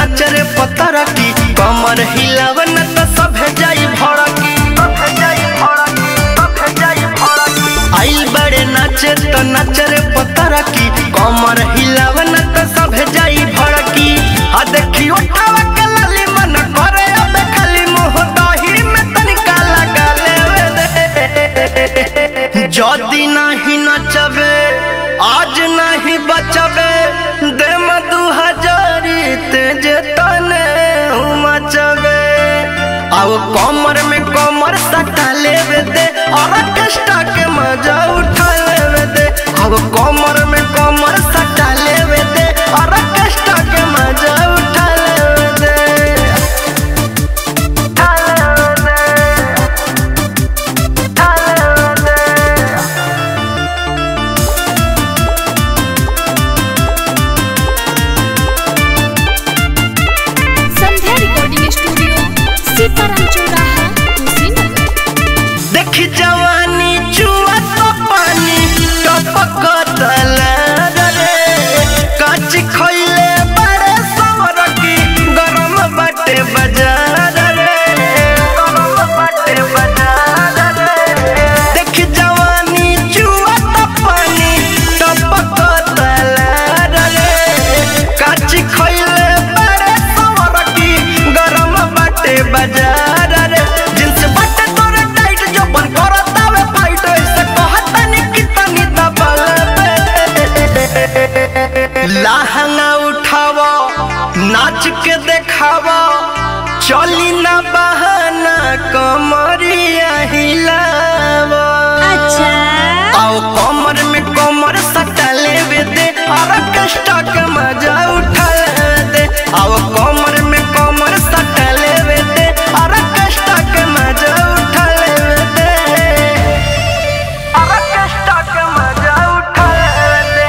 नाच रे पतरा की कमर हिलाव न त सभे जाई भड़की सभे जाई भड़की सभे जाई भड़की आइल बड़े नाचे त नाच रे पतरा की कमर हिलाव न त सभे जाई भड़की आ देखी उठावा के लाली मन करे अब खाली मुंह दही में तनिका लगा लेवे दे जदी नहीं नचबे आज नहीं बचबे दे दू हजारी तेज तने मचबे आओ कमर में कमर सटा लेवे दे और कष्टा के मजा उठा लेवे दे आओ कमर में कमर सटा लेवे दे और कष्टा के मजा उठा लेवे दे उठा लेवे दे उठा लेवे दे संध्या रिकॉर्डिंग स्टूडियो सीताराम चौराहा कुशीनगर देखी जवानी चुआ तो पानी टपक रे काच खइले बड़े सवर की गरम बाटे बाजार रे गरम बाटे बाजार रे देखी जवानी चुआ तो पानी टपक रे काच खइले बड़े सवर की गरम बाटे बाजार रे जिनसे बाटे तोरे टाइट जो बन करतावे फाइट ऐसे कहता नि कितनी दबल लहंगा उठावा नाच के देखावा चली ना बहाना कमरिया हिलावा अच्छा आओ कमर में कमर सटा लेवे दे और कष्टा के मजा उठा लेवे दे आओ कमर में कमर सटा लेवे दे और कष्टा के मजा उठा लेवे दे और कष्टा के मजा उठा लेवे दे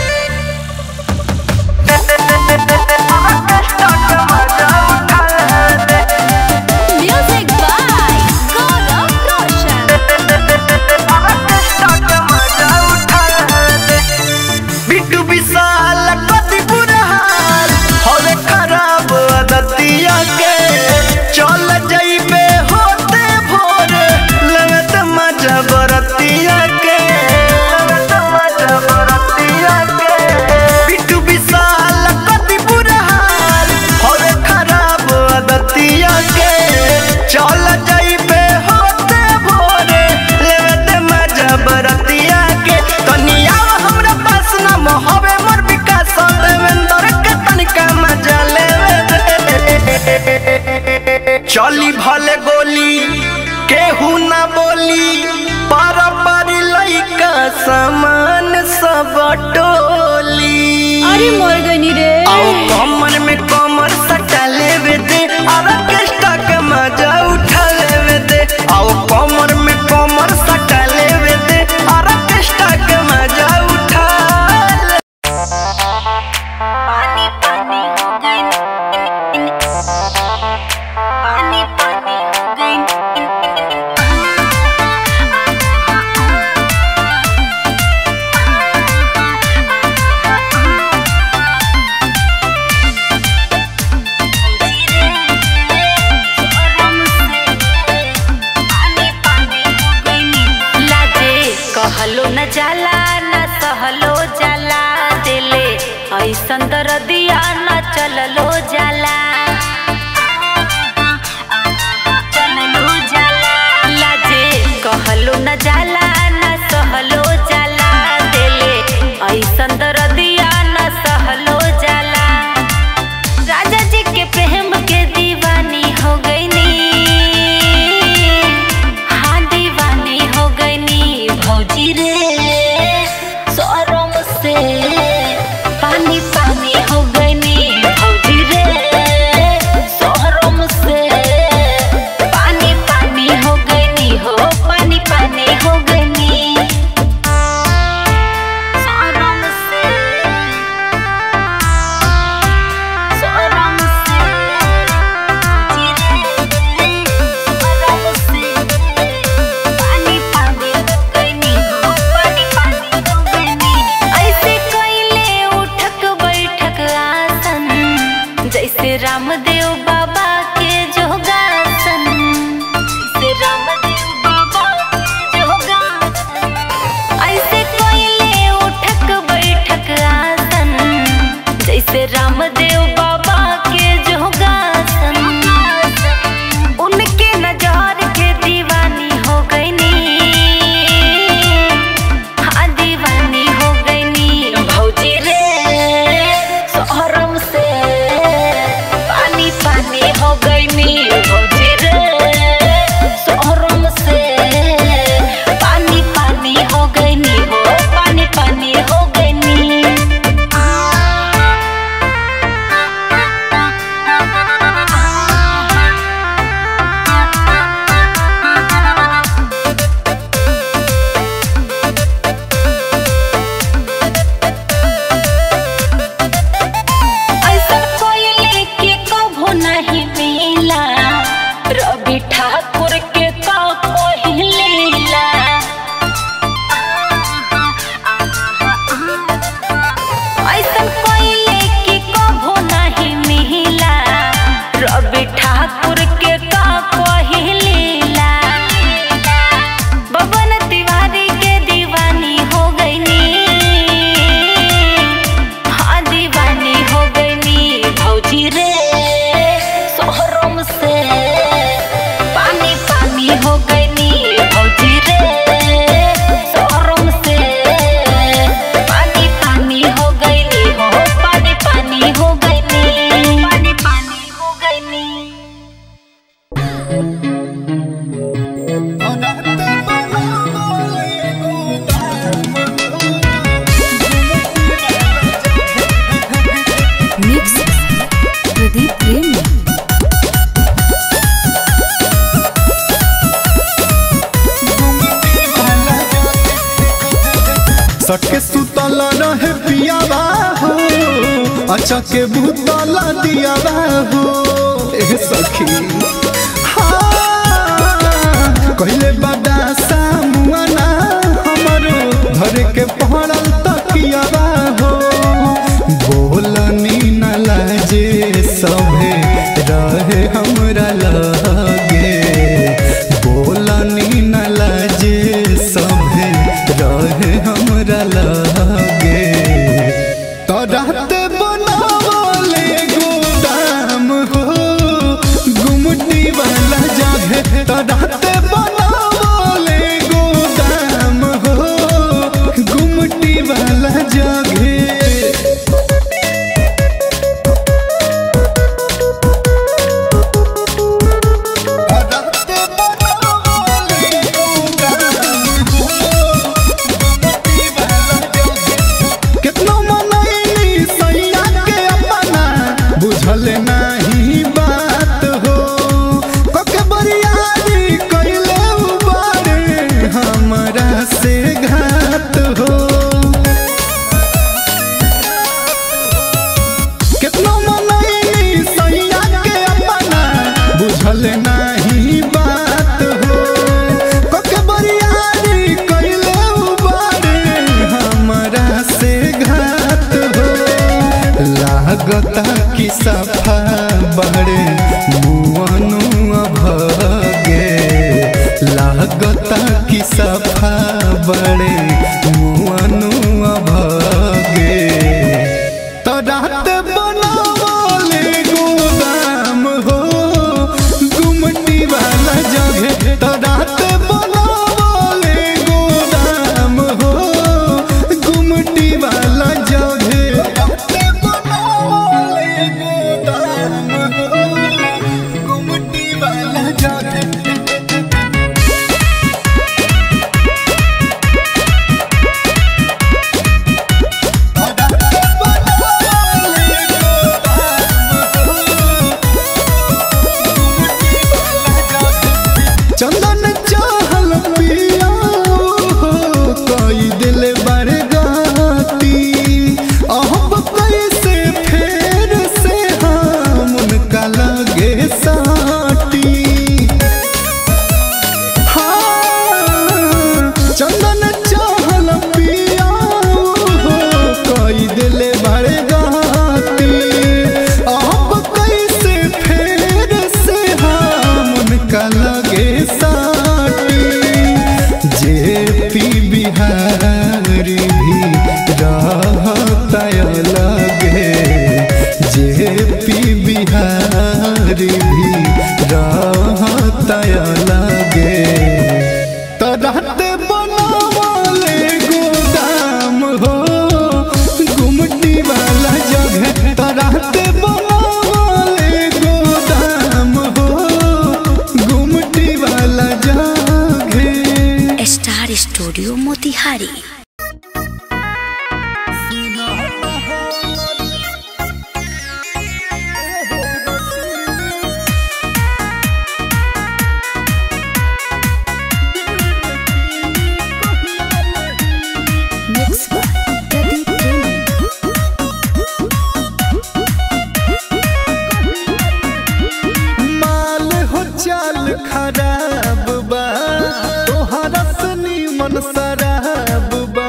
और कष्टा के मजा उठा लेवे दे म्यूजिक बाय गौरव रोशन बिट्टू विशाल कति बुरा हाल होले खराब आदतिया के चल जाइबे होते भोर लगत मजा बरतिया के लगत मजा बरतिया के बिट्टू विशाल कति बुरा हाल होले खराब आदतिया के चल जाइबे होते भोर लगत मजा बरतिया के कनिया हमरा पास ना मोहबे मोर विकास देवेंद्र के तनिका मजा लेवे दे। चली भले गोली केहू ना बोली पार पारी लइका समान सब टोली अरे मोर गनी रे आओ कमर में कमर सटा लेवे दे और ऑर्केस्ट्रा के मजा उठा लेवे दे आओ कमर में कमर सटा लेवे दे और ऑर्केस्ट्रा के मजा उठा ले पानी पानी हो गई पानी पानी हो गई लाजे कहलो न जाला न सहलो जाला दिले ऐसन दरदिया न चललो जाला चललो जाला लाजे कहलो न जाला न सहलो जाला दिले ऐसन दरदिया न सहलो जाला राजा जी के प्रेम के दीवानी हो गई नी हाँ दीवानी हो गई नी भौजी रे शरम से पानी पानी हो गई नी भौजी रे रामदेव बाबा के जोगासन उनके नजर के दीवानी हो गईनी हाँ दीवानी हो गईनी भौजी रे शहरम से पानी पानी हो गईनी भौजी रे शहरम से पानी पानी हो गईनी हो पानी पानी हो गईनी ऐसा कोई लेके कभो नहीं मिला रवि ठाकुर के का पहिलीला ऐसा कोई लेके कभो नहीं मिला रवि ठाकुर के का पहिलीला बबन तिवारी के दीवानी हो गईनी हाँ दीवानी हो गईनी भौजी रे शहरम से पानी पानी हो गईनी भौजी रे शहरम से पानी पानी हो गईनी हो पानी पानी हो गईनी पानी पानी हो गईनी मिक्स प्रदीप प्रेमी सटके सुतल रहे पियावा हो अच्छा के भूतला दियावा हो ए सखी हाँ, कहले बड़ा सामुआना हमरो घर के पहड़ल तकियावा हो बोलनी न लाजे सभे रहे हमरा लगे बोलनी न लाजे सभे रहे हमरा लगे तोराते बनावले गोदाम हो गुमटी वाला जगह तोराते बनावले गोदाम हो गुमटी वाला जगह कितनो मनैली सैया के अपना बुझल नाही बात हो कके बरियारी कइले उबारे हमरा से घात हो कितनो मनैली सैया के अपना बुझल नाही बात हो कके बरियारी कइले उबारे हमरा से घात हो लागता कि सफा बड़े मुअनु भगे लागता कि सफा बड़े मुअनु भगे तो रात बनावले गोदाम हो गुमटी वाला जगह तो रात बनावले गोदाम हो गुमटी वाला जगह गुमटी वाला जगह मोतिहारी मिक्स प्रदीप प्रेमी माल हो चाल खराब बा तोहरा सनी मन शराब बा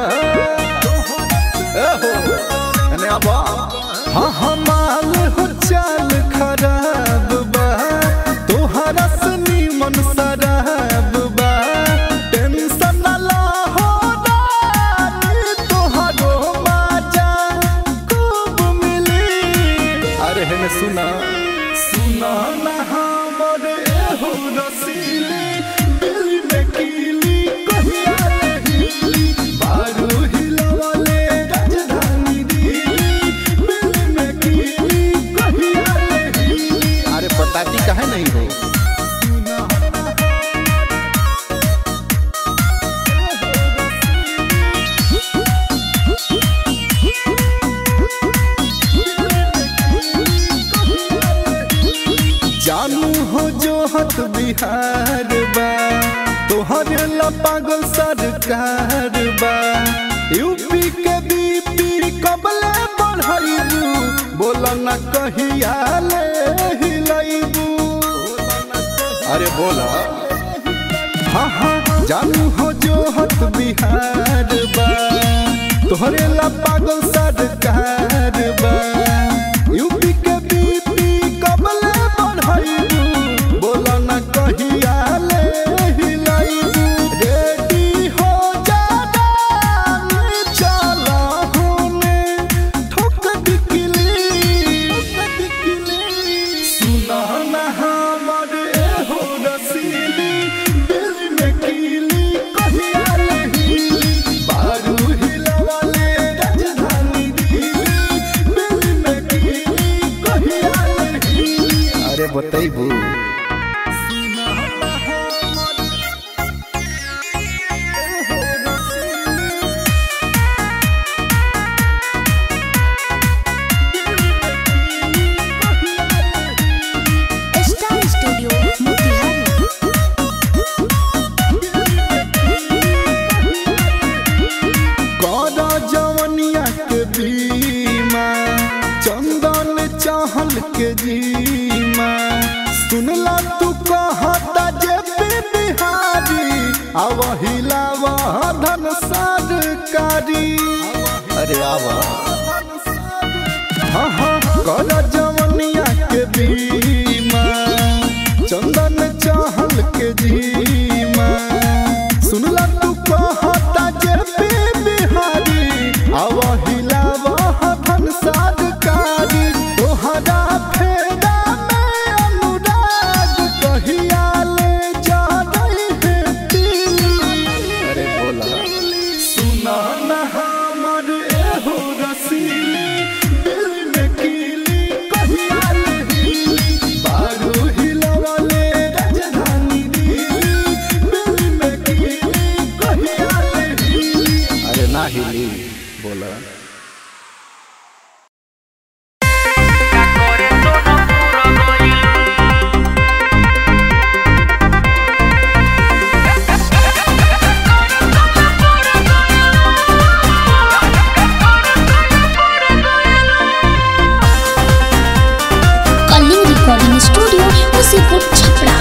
एहो, एने आबा। हाँ हाँ माल हो चाल खराब बा तोहरा सनी मन शराब बा टेंशन न ला हो रानी, तोहरो बाजा खूब मिली अरे हेने सुना सुना ना हमर एहो रसीली दिल में कीली कहिया रहीली बारू हिलवले राजधानी दिल्ली दिल में कीली कहिया रहीली अरे बताती काहे नहीं हो जानू हो जो हत बिहार बा तोहरे ला पागल सरकार बा यूपी के बीपी कबले बढ़ाइबू बोला न कहिया ले हिलाइबू अरे बोला हाँ हाँ जानू हो जो हत बिहार बा तोहरे ला पागल सरकार बा यूपी के बीपी कबले बढ़ाइबू बोला न कहिया ले हिलाइबू रेडी हो जा रानी, चला होने ठोक दिखली सुना ना हमर एहो रसीली दिल में कीली कहिया लहीली बारू हिलवाले राजधानी दिल्ली दिल में कीली कहिया लहीली अरे बतैबू स्टार स्टूडियो मोतिहारी कौदा जवनिया के बीमा चंदन चाहल के जीमा सुनला तू कहता जे पे बिहारी आवहिला धन सरकारी अरे आवा हाँ हाँ कौदा जवनिया के बीमा चंदन चाहल के जीमा सुनला तू कहता जे पे बिहारी आवहिला धन सरकारी तोहरा फेरा में अनुराग कहिया ले जा रही है दिल्ली अरे बोला सुना ना हमर एहो रसीली दिल में कीली कहिया लहीली बारू हिलवले राजधानी दिल्ली दिल में कीली कहिया लहीली अरे ना हिली बोला कलिंग रिकॉर्डिंग स्टूडियो मुसीपुर छपरा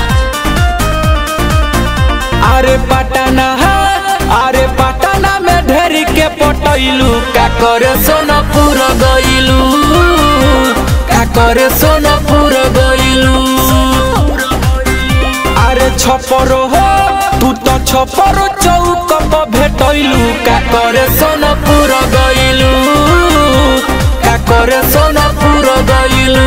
अरे पटना अरे पटना में ढेर के पटैलू का करे सोनपुर गइलू का करे सोनपुर गइलू अरे छपरो हो तू तो छपरो चौक पर भेटैलू का करे सोनपुर गइलू का करे सोनपुर गइलू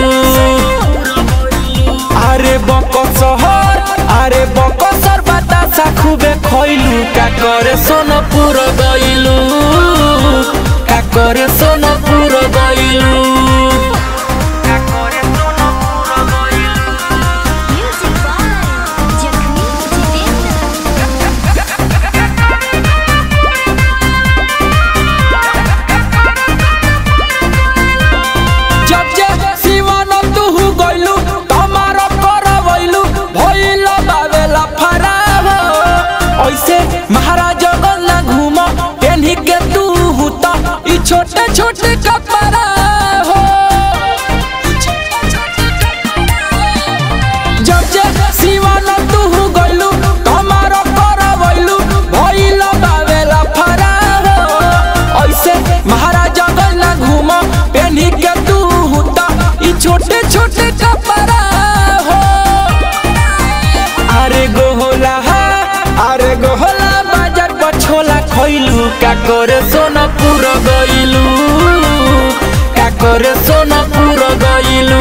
अरे बकसहर अरे बकसर बतासा खूबे खइलू का करे सोनपुर गइलू का करे सोनपुर गइलू का करे सोनपुर गइलू म्यूजिक बाय जखमी जितेंद्र छोटे छोटे कपड़ा हो जब जे सिवान तू गइलू कमारो करवइलू भइल बावेला फरार हो ऐसे महाराजा गइल ना घूम पेन्ही के तू हुता ई छोटे छोटे कपड़ा हो अरे गोहला अरे गोहला बाजार पर छोला खइलू का करे सोना पूरा गइलू का करे सोना पूरा गइलू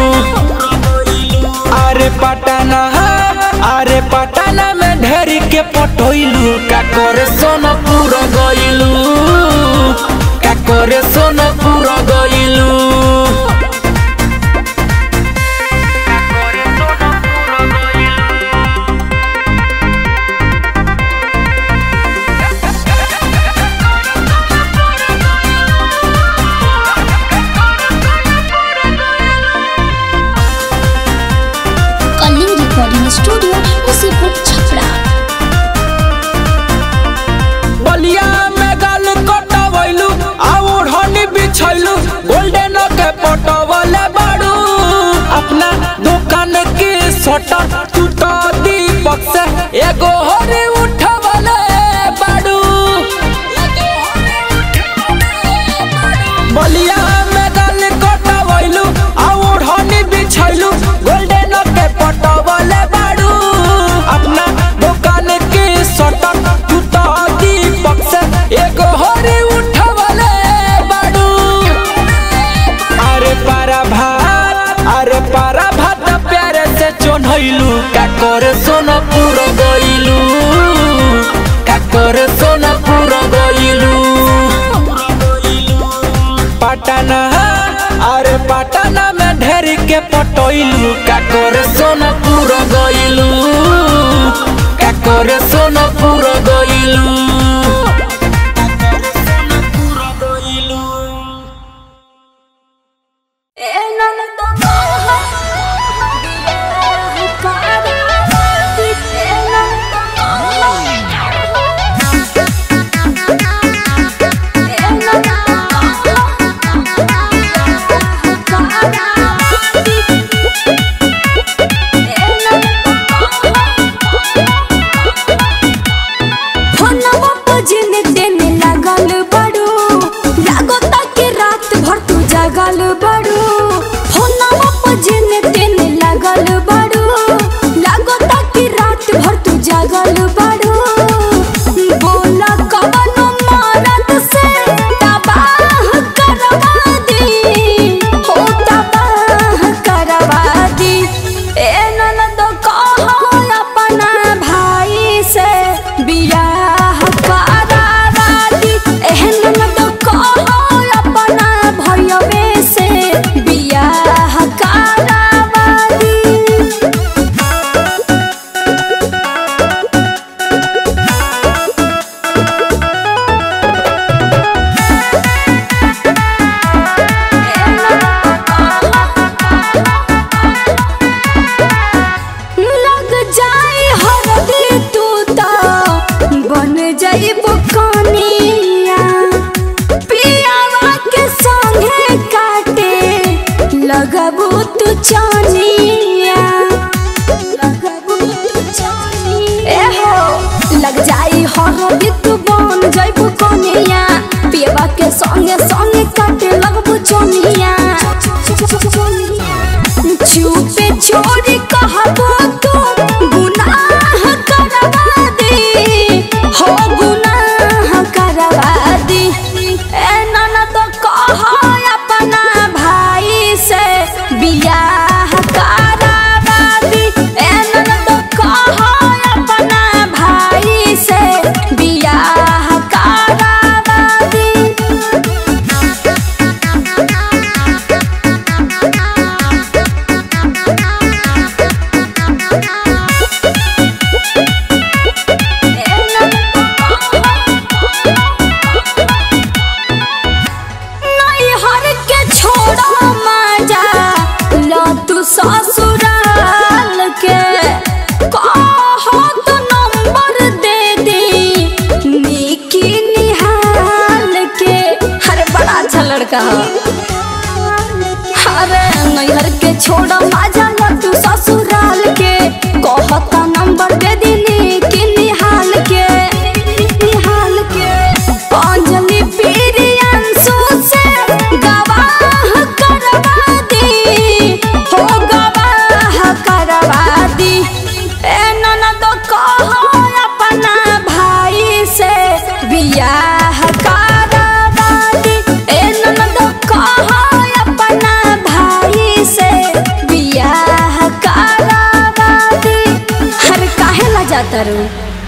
अरे पटना अरे पटना में ढेरी के पटोइलू का करे सोना पूरा गइलू का करे सोना पूरा गइलू कलिंग रिकॉर्डिंग स्टूडियो मुसीपुर छपरा बलिया में गाल कटवैलू आ ओढ़नी बिछैलू गोल्डन के पटवले बाड़ू अपना दुकान के शटर तू तो दीपक से एगो हरे उठवले बाड़ू बलिया में गाल कटवैलू आ ओढ़नी बिछैलू गोल्डन के पटवले बाड़ू अपना दुकान के शटर तू तो दीपक से एगो हरे उठवले बाड़ू अरे पारा भात अरे पारा भात प्यारे से चोन्हैलू का करे सोना पूरा गइलू का करे सोना पूरा गइलू पटना अरे पटना में ढेरी के पटोइलू का करे सोना पूरा गइलू का करे सोना पूरा गइलू फोनवा पर जिने देने लागल बड़ू लागता के रात भर तू जागल बड़ू फोनवा पर जिने देने लागल बड़ू लागता के रात भर तू जागल बड़ू बोला कवनो मारत से तबाह करवा दी हो तबाह करवा दी ए ननद कहो अपना भाई से बियाह करावा दी एह ननद कहो अपना भैयवे से बियाह करावा दी लग जाए हरदी तू तो बन जाइब कनिया पियावा के संगे काटे लगबू तू चनिया लगबू तू चनिया ए हो लग जाई हरदी तू बन जाइब कनिया पियावा के संगे संगे काटे लगबू चनिया चुपे छोड़ी कहबो तो गुनाह करवा दे हो गुनाह करवा दे ए ननद कह अपना भाई से बियाह करावा दे ए ननद कह अपना भाई से बियाह करावा दे कहा अरे नैहर के छोड़ माजा लड्डू ससुराल के कहता नंबर दे दिनी कि निहाल के निहाल के अंजलि प्रियांशु से गवाह करवा दी हो गवाह करवा दी ए ननद कहो अपना भाई से बियाह करवा दी ए ननद कहो अपना भाई से बियाह करवा दी हर काहे ला जाता रू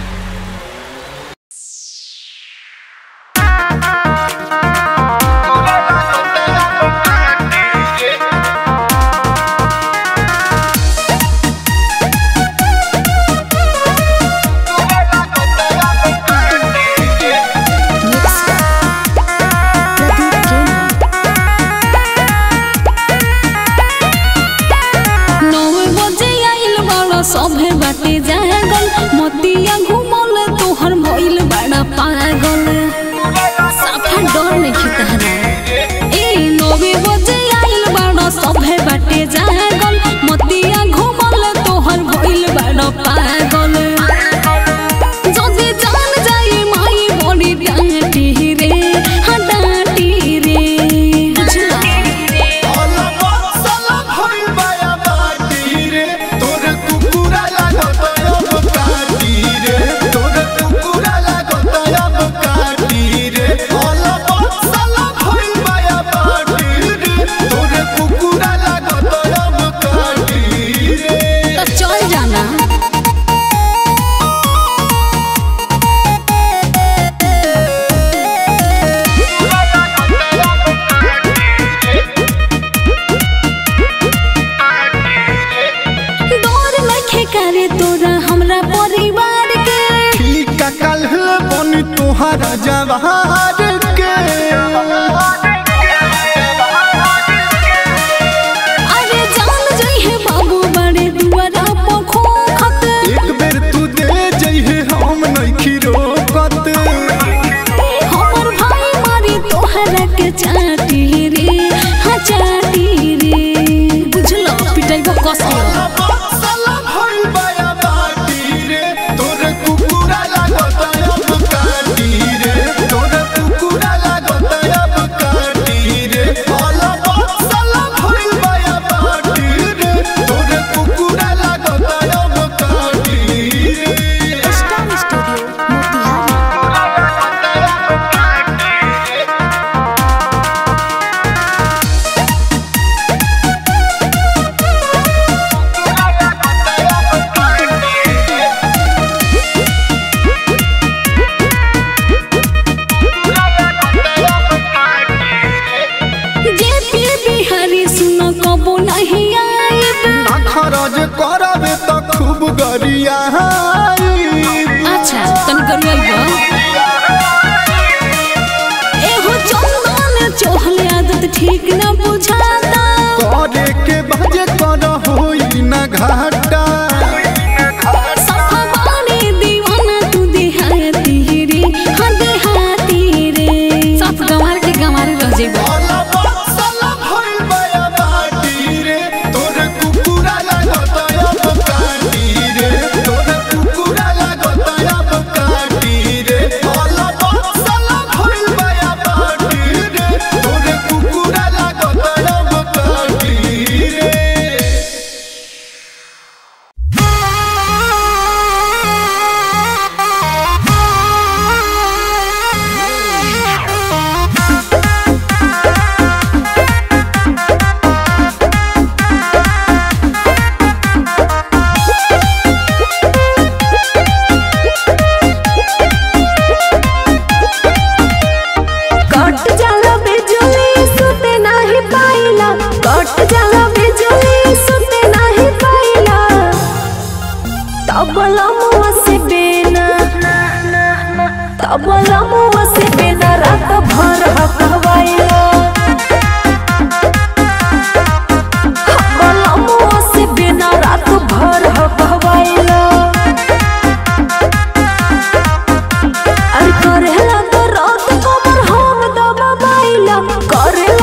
नौ बजे आइल बड़ा सभे बाटे जागल मतिया घुमल तोहर भइल बड़ा पागल साफा डर नहीं तहरा ए नौवे बजे आइल बड़ा सभे बाटे जागल मतिया घुमल तोहर भइल बड़ा पागल যদি জান যাই মাই বড়ি ডাঁটি রে হা ডাঁটি রে বুঝলা तो चल जाना डर नखे करे तोरा हमरा परिवार के तोहरा जवार के अरे जान जइहे बाबू बड़े दुआरा पखो खत एक बेर तू दे जइहे हम नइखी रोकत हमर भाई मारी तोहरा के चाटी रे हाँ चाटी रे बुझलो पिटाई को कसलो साला भइल बाया बाटी रे तोरे कुकुरा लागत अब काटी रे तोरे कुकुरा लागत अब काटी रे साला साला भइल बाया बाटी रे तोरे कुकुरा लागत अब काटी रे star studio Motihari J P Bihari सुनो कबो नहीं आइब ना खरज करबे त खूब गरिया अच्छा तन करुआइब एहो चंदन चोहले आदत ठीक न बुझाता करे के बजे कर होई ना घाटा सफवानी दीवाना तू देहाती रे हाँ देहाती रे सब गंवार के गंवार रह जेबो साला भइल बाया बाटी रे तोरे कुकुरा लागत अब काटी रे तोरे कुकुरा लागत अब काटी रे साला भइल बाया बाटी रे तोरे कुकुरा लागत अब काटी रे कट जाला बिजुली सुते नाही पाइला कट जाला बिजुली सुते नाही पाइला तबला मुआ से बेना तबला मुआ से बेना रात भर हकवाइला तबला मुआ से बेना रात भर हकवाइला अरे करेला तो रात कमर हम दबा बाइला करेला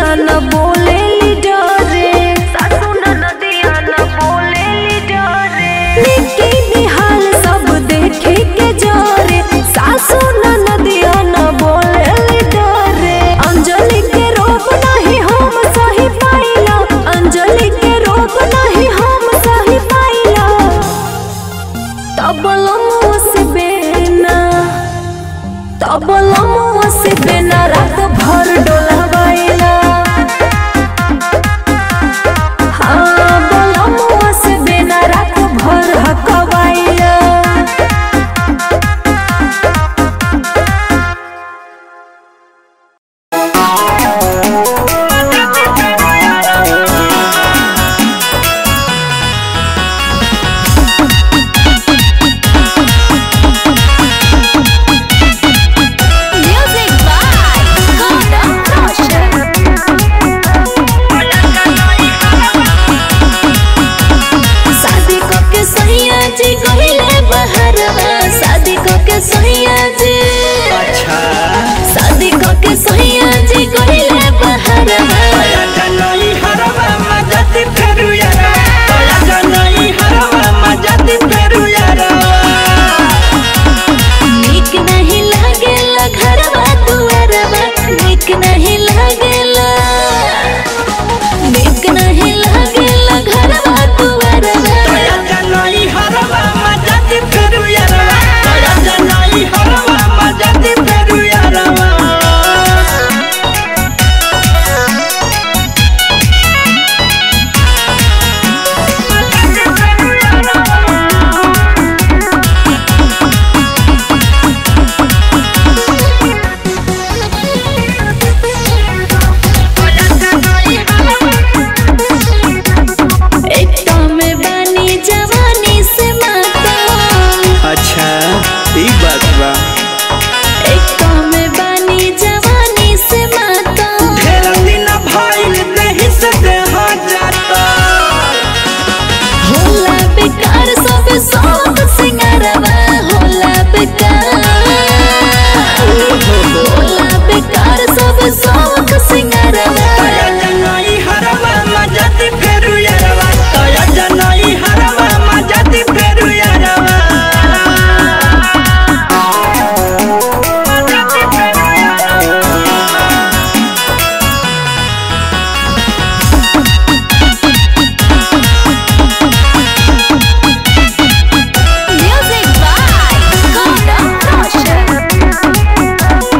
न बोले डरे सासू नदिया न बोले डरे निकी निहाल सब देखे के जोरे सासू नदिया न बोले डरे अंजलि के रूप नहीं हम सही पाइला अंजलि के रूप नहीं हम सही पाइला तबलमो से बेना तबलमो से बेना रात भर डोलावाइला हाँ बलमो से बेना रात भर हकवाइला Music by Gordon Roshan. शादी को के सैया जी गहिले बहरवा शादी को के सैया जी अच्छा शादी को के सैया जी गहिले बहरवा तया जनई हरवा मजती फेरु यारा तया जनई हरवा मजती फेरु यारा नीक नहीं लागेला घरवा दुआरवा नीक नहीं लागेला नीक नहीं लागेला घरवा दुआरवा तया जनई हरवा मजती फेरु यारा तया जनई हरवा मजती फेरु यारा एक तो में बानी जवानी से माता अच्छा ई बात बा एक तो में बानी जवानी से माता ढेर दिन भइल देहि से देह जाता होला बेकार सब सब सिंगारवा होला बेकार होला बेकार सब सब सिंगारवा तया जनई हरवा मजती फेरु यारवा तया जनई हरवा मजती फेरु यारवा मजती फेरु यारवा Music by Gordon Roshan.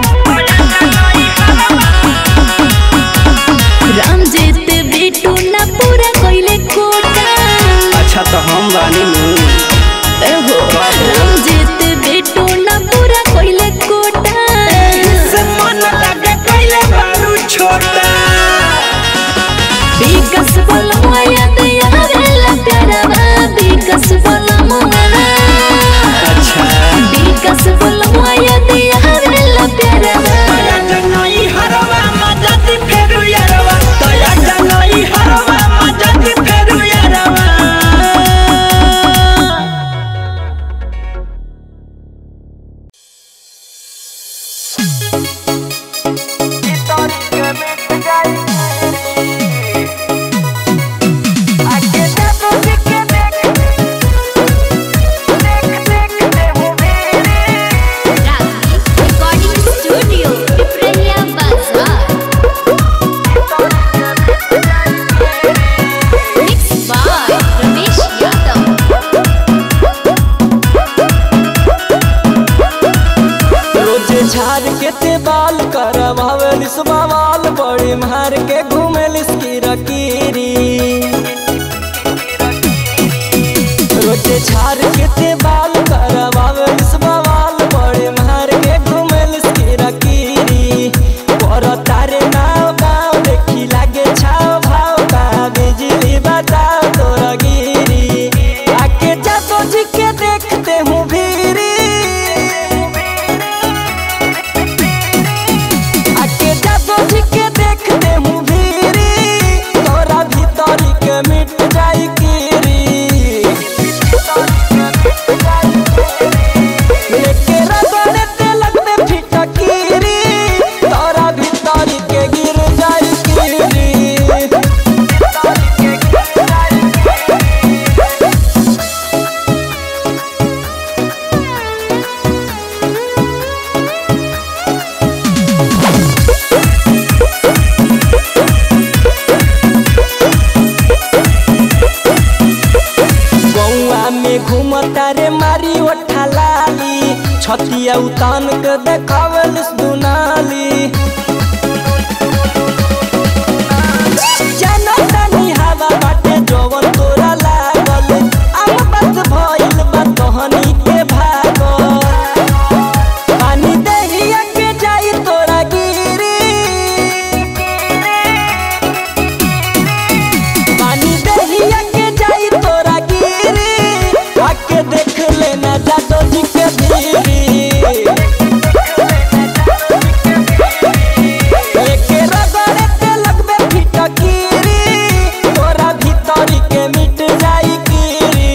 Ram जीत बिटू ना पूरा कोइले कोटा अच्छा तो हम बानी नु एहो राम जीत बिटू ना पूरा कोइले कोटा से मन लगे पहले बारू छोटा विकस बलमया दया वेला प्यारवा विकस बलमया अच्छा विकस बलमया दया वेला प्यारवा तया जनई हरवा मजती फेरु यारवा तया जनई हरवा मजती फेरु यारवा Recording Studio, Piprahia Bazaar. Mixed by Ramesh Yadav. रोज झाड़ के ते बाल करवावे बवाल बड़ी मार के घूमे लिसकी रकीरी रोज झाड़ के ते बाल करवावे बवाल बड़ी मार के घूमे लिसकी रकीरी पर तारे नाव गाँव देखी लागे छाव भाव का बिजली बताओ तोरा गिरी आके जातो जी के देखते हूँ भीरी आके जातो जी के देखते हूँ भीरी तो छतिया उतान के देखावेलिस दुनाली जानो तानी हवा बाटे जवन तोरा लागल अब बात भइल बा तहनी के भागल पानी देहिया के जाई तोरा गिरी पानी दहिया के जाई तोरा गिरी आके देख लेना जादो जी के भीरी एके रगड़े ते लगबे फिटकीरी तोरा भीतरी के मिट जाई कीरी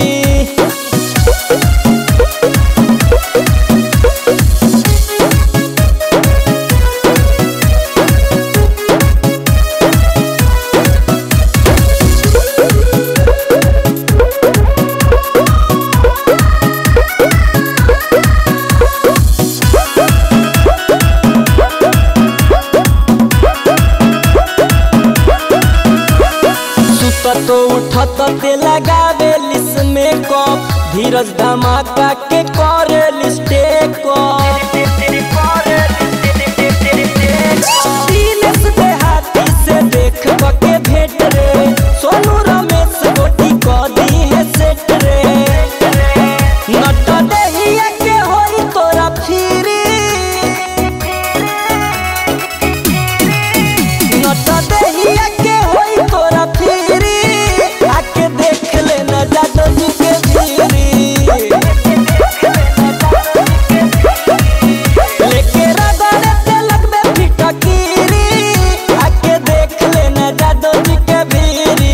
सुतत उठत ते लगावे लिस में कप धीरज धमाका के करे लिस्टे दिनेश देहाती से देख के भेट रे सोनू रमेश गोटी क दी है सेट रे नट देहिया के होई तोरा फिरी नट देहिया के होई तोरा फिरी आके देख लेना जादो जी के भीरी लेके रगड़े ते लगबे फिटकीरी आके देख लेना जादो जी के भीरी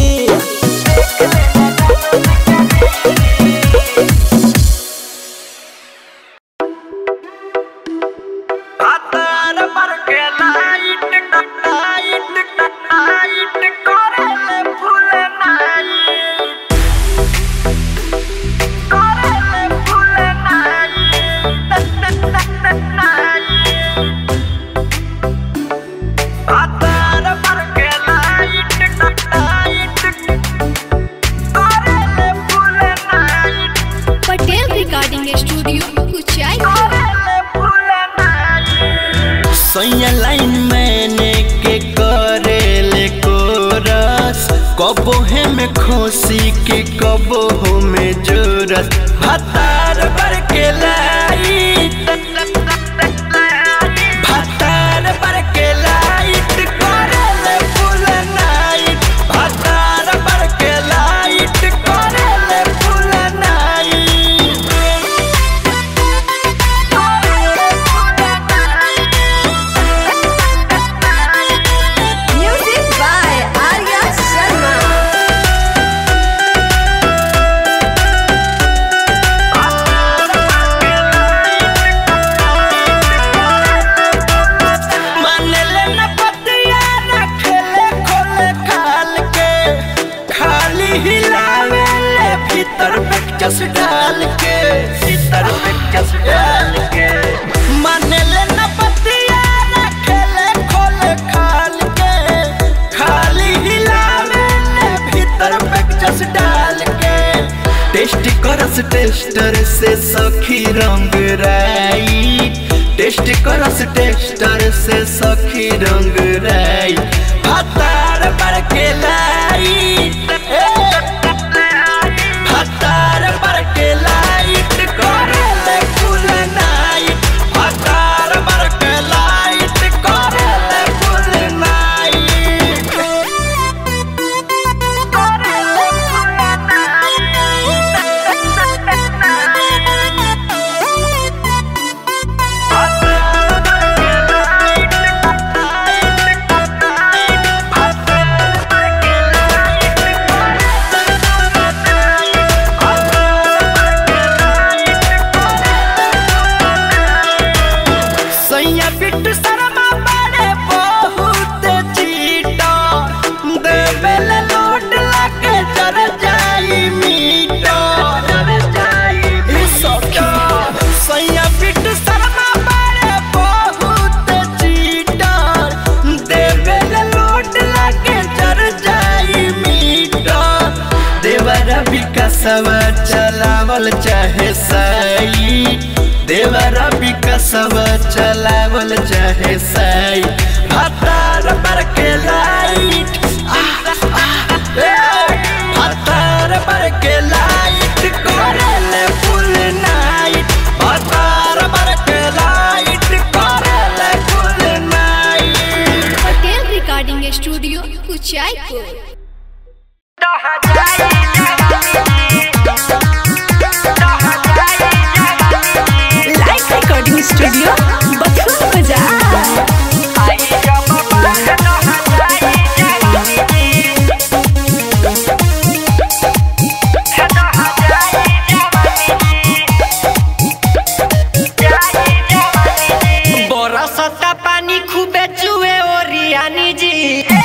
पटेल रिकॉर्डिंग स्टूडियो कुचाई सैया लाइन मैंने के करेले कोरस कबो है में खोसी के कबो हो में जोरस भतार पर के लाइट भतार पर के लाइट करेले फुल नाइट भतार पर के लाइट करेले full night music by Arya Sharma मानेले न पतिया न खेले खोले खाल के खाली हिलावे ले भीतर पे चस डाल के भीतर पे चस डाल के मानेले न पतिया न खेले खोले खाल के खाली हिलावे ले भीतर पे चस डाल के टेस्ट करस टेस्टर से सखी रंग राई टेस्ट करस टेस्टर से सखी रंग राई भतार पर के लाई भतार पर के लाइट करेले फुल नाइट भतार पर के लाइट करेले फुल नाइट सैया बिट्टू शर्मा बड़े बहुत चीटा देवेल लोट लाके जर जाई मीटा जर जाई मीटा सैया बिट्टू शर्मा बड़े बहुत चीटा देवेल लोट लाके जर जाई मीटा देवर विकासवा चलावल चाहे साई देवरा विकसव चलावल चाहे साई हतार पर के लाइट हतार पर के लाइट करेले फुल नाइट हतार पर के लाइट करेले full night Patel recording studio Kuchaypur life recording studio Bathua Bazar बरसता पानी खूबे चुए ओरियानी जी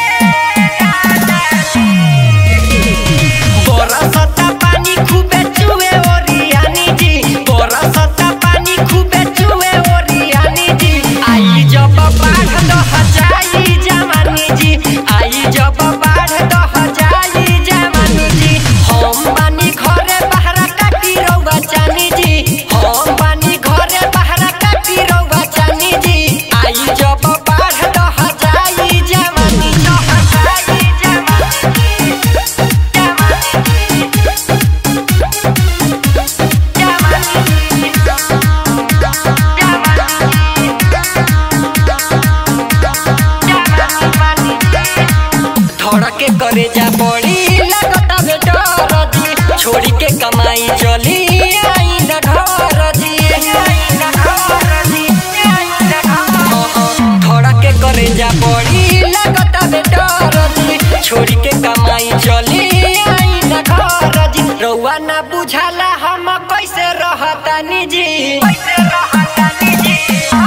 बरसता पानी खूबे चुए ओरियानी जी बरसता पानी खूबे चुए ओरियानी जी आई जब बाढ़ दह जाई जवानी जी आई जब बाढ़ दह जाई जवानी जी हम बानी घरे बहरा काटी रउआ चानी जी हम बानी घरे बहरा काटी रउआ चानी जी आई जब बाढ़ दह जाई जवानी दह जाई जवानी धड़के करे जा पड़ी लगता बेटर जी छोड़ी के कमाई चली आई न घर जी धड़के करे जा पड़ी लगता बेटर जी छोड़ी के कमाई चली आई न घर जी रउआ ना बुझाला हम कैसे रहतानी जी कैसे रहतानी जी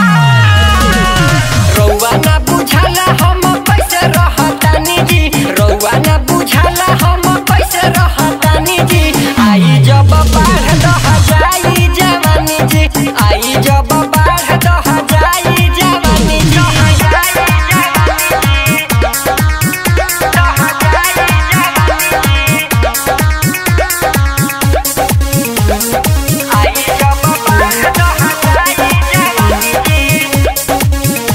रउआ ना बुझाला हम कैसे रहतानी जी रउआ ना बुझाला हम कैसे रहतानी जी आई जब बाढ़ दह जाई जवानी जी आई जब बाढ़ दह जाई जवानी जी आई जब बाढ़ दह जाई जवानी जी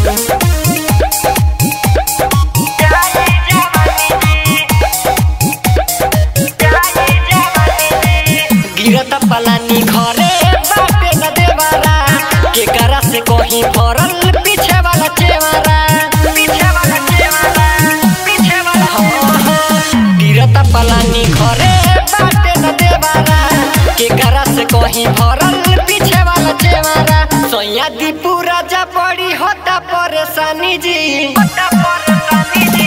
गिरत पलानी घरे बाटे न देवारा के करा से कहीं भरल पीछे वाला चेवारा पीछे वाला चेवारा पीछे वाला हाँ, हाँ। गिरत पलानी घरे बाटे न देवारा के करा से कहीं भरल पीछे वाला चेवारा सोया दी पूरा जा पड़ी होता परेशानी जी होता परेशानी जी